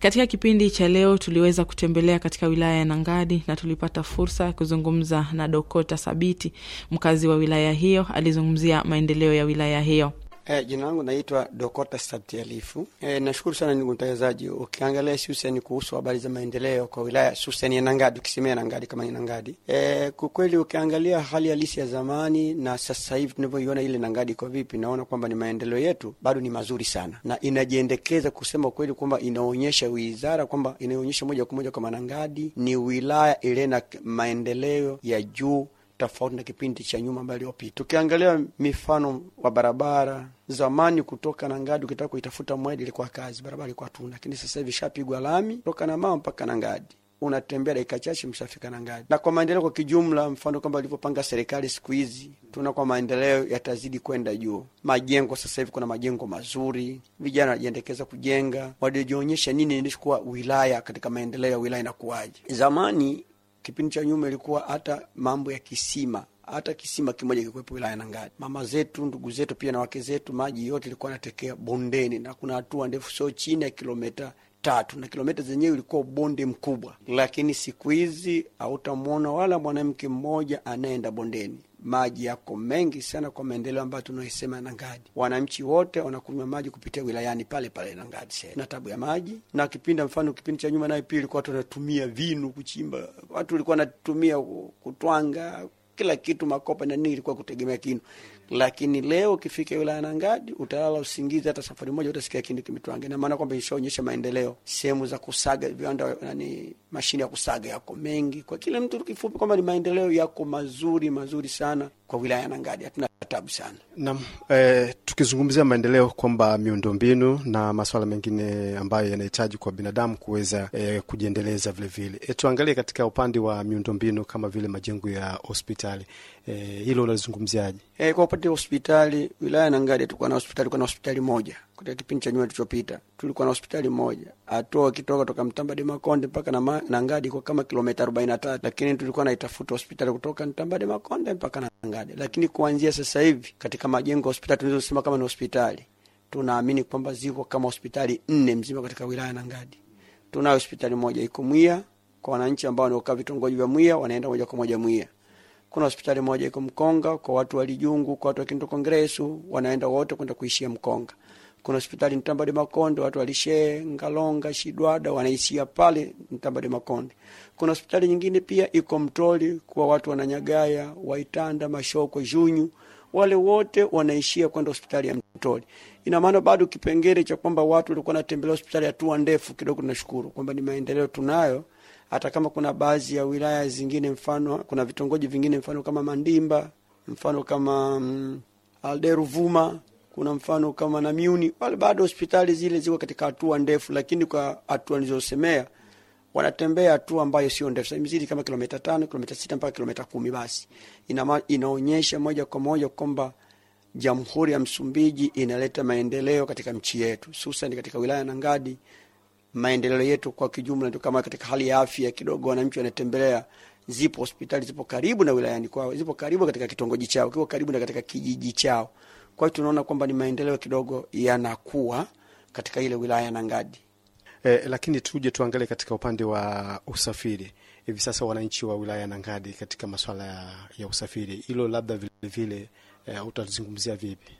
Katika kipindi cha leo tuliweza kutembelea katika wilaya ya Nangadi na tulipata fursa ya kuzungumza na Dokota Sabiti, mkazi wa wilaya hiyo. Alizungumzia maendeleo ya wilaya hiyo. E, jina langu naitwa Dokota Sabti Alifu. E, nashukuru sana ndugu mtangazaji. Ukiangalia hususani kuhusu habari za maendeleo kwa wilaya hususani ya Nangadi, ukisemea Nangadi kama ni Nangadi, e, kwa kweli ukiangalia hali halisi ya zamani na sasa hivi tunavyoiona ile Nangadi iko vipi, naona kwamba ni maendeleo yetu bado ni mazuri sana, na inajiendekeza kusema kweli kwamba inaonyesha wizara kwamba inaonyesha moja kwa moja kwamba Nangadi ni wilaya ile na maendeleo ya juu tofauti na kipindi cha nyuma ambayo iliyopita. Tukiangalia mifano wa barabara zamani, kutoka Nangadi ukitaka kuitafuta Mwedi ilikuwa kazi, barabara ilikuwa tuna, lakini sasa hivi shapigwa lami kutoka na mama mpaka Nangadi unatembea dakika chache mshafika Nangadi. Na kwa maendeleo kwa kijumla, mfano kwamba ilivyopanga serikali siku hizi, tuna kwa maendeleo yatazidi kwenda juu. Majengo sasa hivi kuna majengo mazuri, vijana wanajiendekeza kujenga, walijionyesha nini ilikuwa wilaya katika maendeleo ya wilaya inakuwaje. Zamani kipindi cha nyuma ilikuwa hata mambo ya kisima, hata kisima kimoja kikuwepo wilaya Nangadi. Mama zetu, ndugu zetu, pia na wake zetu, maji yote ilikuwa natekea bondeni, na kuna hatua ndefu, sio chini ya kilomita tatu, na kilomita zenyewe ilikuwa bonde mkubwa. Lakini siku hizi hautamwona wala mwanamke mmoja anayeenda bondeni. Maji yako mengi sana kwa maendeleo ambayo tunaisema Nangadi. Wananchi wote wanakunywa maji kupitia wilayani pale pale Nangadi. Sasa na tabu ya maji, na kipindi mfano kipindi cha nyuma nayo pia ilikuwa watu wanatumia vinu kuchimba, watu walikuwa wanatumia kutwanga kila kitu, makopa na nini, ilikuwa kutegemea kinu. Lakini leo ukifika wilaya Nangadi utalala usingizi, hata safari moja utasikia kinu kimetwanga. Ina maana kwamba ishaonyesha maendeleo. Sehemu za kusaga viwanda, nani, mashine ya kusaga yako mengi kwa kila mtu. Kifupi kwamba ni maendeleo yako mazuri mazuri sana kwa wilaya ya Nangadi, hatuna tabu sana. Naam, eh, tukizungumzia maendeleo kwamba miundombinu na masuala mengine ambayo yanahitaji kwa binadamu kuweza eh, kujiendeleza vilevile. E, tuangalie katika upande wa miundombinu kama vile majengo ya hospitali eh, hilo unalizungumziaje? E, kwa upande wa hospitali wilaya ya Nangadi tulikuwa na hospitali, tulikuwa na hospitali moja katika kipindi cha nyuma tulichopita, tulikuwa na hospitali moja hatua ukitoka toka Mtambade Makonde mpaka na Nangadi kwa kama kilomita arobaini na tatu, lakini tulikuwa naitafuta hospitali kutoka Mtambade Makonde mpaka Nangadi. Lakini kuanzia sasa hivi katika majengo ya hospitali tunazosema kama ni hospitali, tunaamini kwamba ziko kama hospitali nne mzima katika wilaya ya Nangadi. Tunayo hospitali moja iko Mwia kwa wananchi ambao wanaokaa vitongoji vya Mwia, wanaenda moja kwa moja Mwia. Kuna hospitali moja iko Mkonga kwa watu wa Lijungu, kwa watu wa Kinto Kongresu, wanaenda wote kwenda kuishia Mkonga. Kuna hospitali Mtambade Makonde, watu walishee Ngalonga, Shidwada wanaishia pale Mtambade Makonde. Kuna hospitali nyingine pia iko Mtoli kwa watu wananyagaya, Waitanda, Mashoko, Junyu, wale wote wanaishia kwenda hospitali ya Mtoli. Ina maana bado kipengele cha kwamba watu walikuwa wanatembelea hospitali hatua ndefu kidogo, tunashukuru kwamba ni maendeleo tunayo hata kama kuna baadhi ya wilaya zingine, mfano kuna vitongoji vingine, mfano kama Mandimba, mfano kama mm, Alderuvuma, kuna mfano kama Namiuni, wale bado hospitali zile ziko katika hatua ndefu, lakini kwa hatua nilizosemea wanatembea hatua ambayo sio ndefu, imezidi kama kilomita tano, kilomita sita mpaka kilomita kumi. Basi ina, inaonyesha moja kwa moja kwamba Jamhuri ya Msumbiji inaleta maendeleo katika nchi yetu, hususan katika wilaya ya Nangadi maendeleo yetu kwa kijumla ndio kama katika hali ya afya kidogo, wananchi wanatembelea. Zipo hospitali zipo karibu na wilayani kwao, zipo karibu katika kitongoji chao, kipo karibu na katika kijiji chao. Kwa hiyo tunaona kwamba ni maendeleo kidogo yanakuwa katika ile wilaya ya Nangadi. Eh, lakini tuje tuangalie katika upande wa usafiri. Hivi sasa wananchi wa wilaya ya Nangadi katika masuala ya, ya usafiri, hilo labda vilevile eh, utalizungumzia vipi?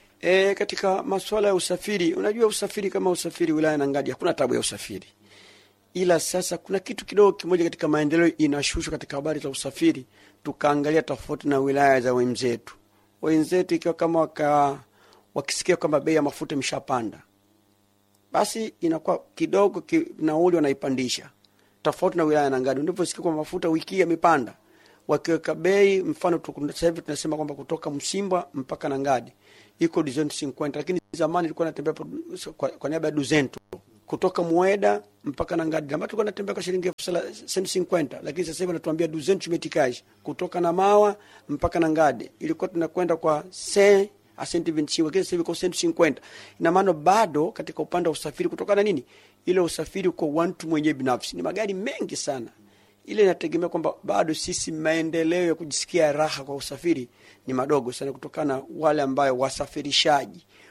E, katika masuala ya usafiri, unajua usafiri kama usafiri wilaya ya Nangadi hakuna tabu ya usafiri, ila sasa kuna kitu kidogo kimoja katika maendeleo inashushwa katika habari za usafiri. Tukaangalia tofauti na wilaya za wenzetu, wenzetu ikiwa kama waka, wakisikia kwamba bei ya mafuta imeshapanda, basi inakuwa kidogo ki, nauli wanaipandisha, tofauti na wilaya ya Nangadi unaposikia kwamba mafuta wiki yamepanda, wakiweka bei, mfano sasa hivi tunasema kwamba kutoka Msimba mpaka Nangadi iko duzeni cinquenta, lakini zamani ilikuwa natembea kwa, kwa niaba ya duzeni tu kutoka Mweda mpaka Nangadi, ambapo tulikuwa natembea kwa shilingi elfu cinquenta, lakini sasa hivi wanatuambia duzeni tumetikaji kutoka na mawa mpaka Nangadi ilikuwa tunakwenda kwa se asenti vinti lakini sasa hivi kwa senti cinquenta. Ina maana bado katika upande wa usafiri, kutokana na nini, ile usafiri kwa watu mwenyewe binafsi ni magari mengi sana ile inategemea kwamba bado sisi maendeleo ya kujisikia raha kwa usafiri ni madogo sana, kutokana na wale ambayo wasafirishaji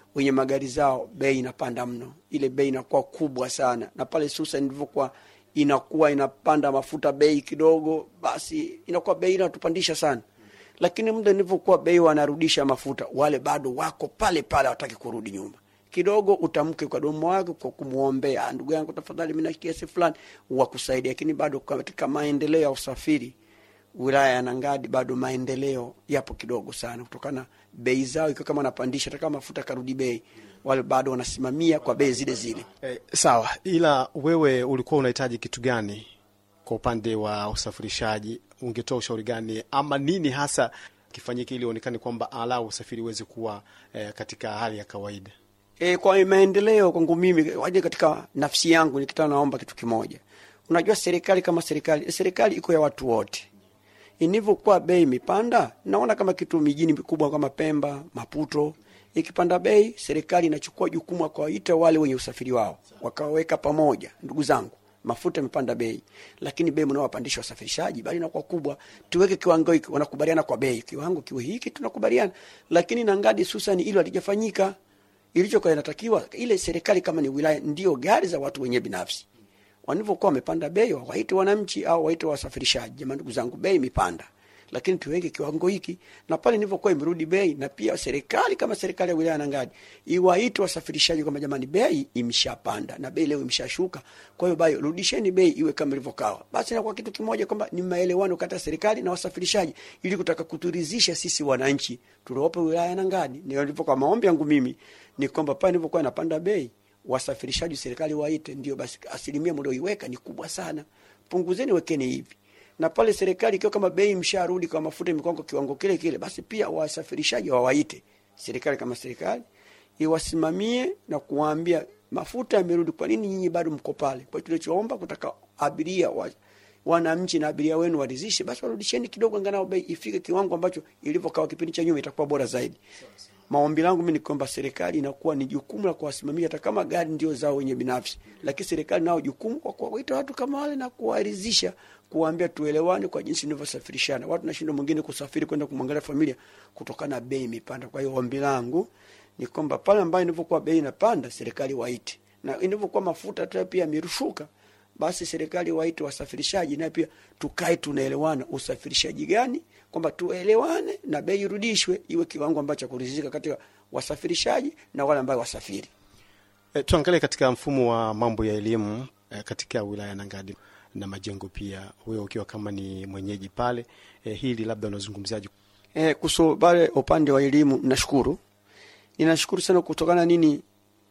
wenye magari zao bei inapanda mno, ile bei inakuwa kubwa sana, na pale hususan ilivyokuwa inakuwa inapanda mafuta bei kidogo, basi inakuwa bei inatupandisha sana. Lakini muda nilivyokuwa bei wanarudisha mafuta, wale bado wako pale pale, hawataki kurudi nyuma kidogo utamke kwa domo wake kwa kumwombea, ndugu yangu, tafadhali mimi na kiasi fulani wakusaidia. Lakini bado katika maendeleo ya usafiri wilaya ya Nangadi bado maendeleo yapo kidogo sana, kutokana bei zao ikiwa kama wanapandisha, hata kama mafuta karudi bei, wale bado wanasimamia kwa bei zile zile. Eh, sawa, ila wewe ulikuwa unahitaji kitu gani kwa upande wa usafirishaji? Ungetoa ushauri gani ama nini hasa kifanyike ili uonekane kwamba alau usafiri uweze kuwa eh, katika hali ya kawaida? E, kwa maendeleo kwangu mimi waje katika nafsi yangu nikitaka naomba kitu kimoja. Unajua serikali kama serikali, serikali iko ya watu wote. Inivyokuwa bei imepanda, naona kama kitu mijini mikubwa kama Pemba, Maputo, ikipanda bei, serikali inachukua jukumu ya kuwaita wale wenye usafiri wao, wakaweka pamoja, ndugu zangu, mafuta yamepanda bei, lakini bei mnaowapandisha wasafirishaji bali inakuwa kubwa, tuweke kiwango hiki, wanakubaliana kwa bei, kiwango kiwe hiki, tunakubaliana. Lakini Nangadi susani hilo halijafanyika ilichokuwa inatakiwa ile serikali kama ni wilaya ndio gari za watu wenyewe binafsi walivyokuwa wamepanda bei, waite wananchi au waite wasafirishaji, jamani, ndugu zangu, bei imepanda, lakini tuweke kiwango hiki. Na pale nilivyokuwa imerudi bei, na pia serikali kama serikali ya wilaya Nangadi iwaite wasafirishaji kwamba jamani, bei imeshapanda na bei leo imeshashuka, kwa hiyo bai rudisheni bei iwe kama ilivyokawa. Basi na kwa kitu kimoja kwamba ni maelewano kati ya serikali na wasafirishaji, ili kutaka kuturidhisha sisi wananchi tuliopo wilaya Nangadi. Ndio ilivyokuwa maombi yangu mimi ni kwamba pale nilivyokuwa napanda bei wasafirishaji serikali waite, ndio basi asilimia mlioiweka ni kubwa sana, punguzeni, wekeni hivi. Na pale serikali ikiwa kama bei msharudi kwa mafuta mikongo kiwango kile kile, basi pia wasafirishaji wawaite serikali kama serikali iwasimamie na kuwaambia mafuta yamerudi, kwa nini nyinyi bado mko pale? Kwa hiyo tulichoomba kutaka abiria wa wananchi na abiria wenu waridhishe, basi warudisheni kidogo, angalau bei ifike kiwango ambacho ilivyokawa kipindi cha nyuma, itakuwa bora zaidi. Maombi langu mimi ni kwamba serikali inakuwa ni jukumu la kuwasimamia, hata kama gari ndio zao wenye binafsi, lakini serikali nao jukumu kwa kuwaita watu kama wale na kuwaridhisha, kuwaambia tuelewane kwa jinsi tunavyosafirishana. Watu nashindwa mwingine kusafiri kwenda kumwangalia familia kutokana na bei imepanda. Kwa hiyo ombi langu ni kwamba pale ambayo inavyokuwa bei inapanda, serikali waite, na inavyokuwa mafuta hata pia yamerushuka basi serikali waite wasafirishaji, naye pia tukae tunaelewana, usafirishaji gani, kwamba tuelewane na bei irudishwe iwe kiwango ambacho kuridhika kati ya wasafirishaji na wale ambao wasafiri. E, tuangalie katika mfumo wa mambo ya elimu e, katika wilaya Nangadi na majengo pia, wewe ukiwa kama ni mwenyeji pale e, hili labda unazungumziaje? E, kuhusu pale upande wa elimu, nashukuru ninashukuru sana kutokana nini,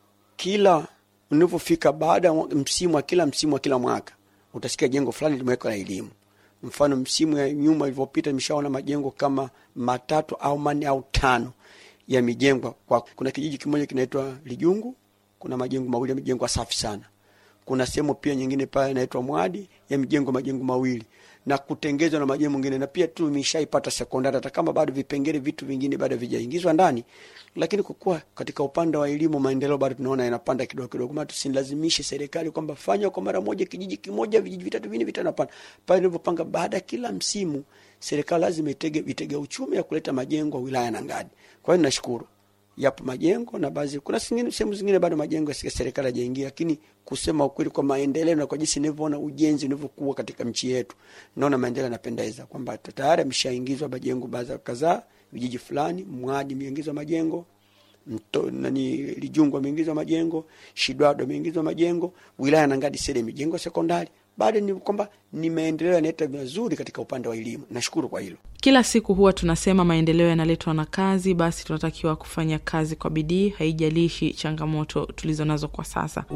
kila unavyofika baada ya msimu wa kila msimu wa kila mwaka utasikia jengo fulani limewekwa la elimu. Mfano, msimu ya nyuma ilivyopita, nimeshaona majengo kama matatu au manne au tano yamejengwa. Kwa kuna kijiji kimoja kinaitwa Lijungu, kuna majengo mawili yamejengwa safi sana. Kuna sehemu pia nyingine pale inaitwa Mwadi yamejengwa majengo mawili na kutengezwa na majengo mengine, na pia tu imeshaipata sekondari, hata kama bado vipengele vitu vingine bado vijaingizwa ndani, lakini kwa kuwa katika upande wa elimu maendeleo bado tunaona yanapanda kidogo kidogo, maana tusilazimishe serikali kwamba fanya kwa mara moja kijiji kimoja, vijiji vitatu vinne vitano. Hapana, pale nilivyopanga, baada ya kila msimu serikali lazima itege vitege uchumi ya kuleta majengo wilaya na Ngadi. Kwa hiyo nashukuru yapo majengo na baadhi, kuna sehemu zingine bado majengo ya serikali hajaingia, lakini kusema ukweli, kwa maendeleo na kwa jinsi nilivyoona ujenzi unavyokuwa katika nchi yetu, naona maendeleo yanapendeza, kwamba tayari ameshaingizwa majengo baadhi kadhaa, vijiji fulani, Mwadi imeingizwa majengo Mto, nani Lijungu ameingizwa majengo, Shidwado ameingizwa majengo, wilaya na Ngadi sasa imejengwa sekondari. Bado ni kwamba ni maendeleo yanaleta mazuri katika upande wa elimu. Nashukuru kwa hilo. Kila siku huwa tunasema maendeleo yanaletwa na kazi, basi tunatakiwa kufanya kazi kwa bidii, haijalishi changamoto tulizo nazo kwa sasa.